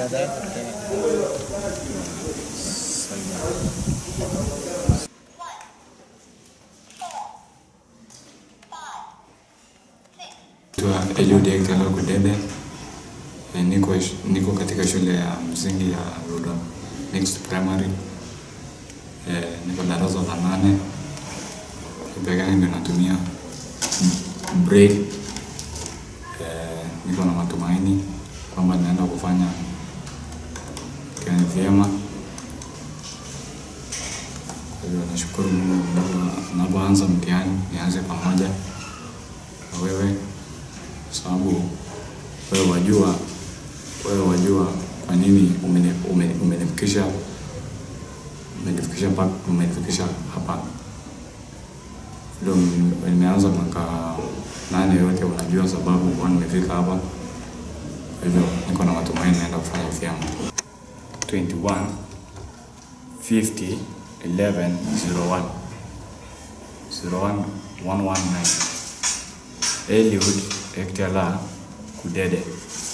Brother Kudede. Naitwa Eliud Ektela Kudede. Eh, Niko, niko katika shule ya msingi ya Rudo Next Primary. Eh, niko darasa la nane. Peke yangu ndio natumia braille. Eh, niko na matumaini kwamba naenda kufanya kazi vyema. Kwa hivyo nashukuru Mungu napo- napoanza mtihani nianze pamoja na wewe sababu wewe wajua wewe wajua kwa nini umeni- umeni- umenifikisha umenifikisha pa- umenifikisha hapa ndio nime- nimeanza mwaka nane yote unajua sababu kwa nimefika hapa kwa hivyo niko na matumaini naenda kufanya vyema 21 50 11 01 01 119 Eliud Ektela Kudede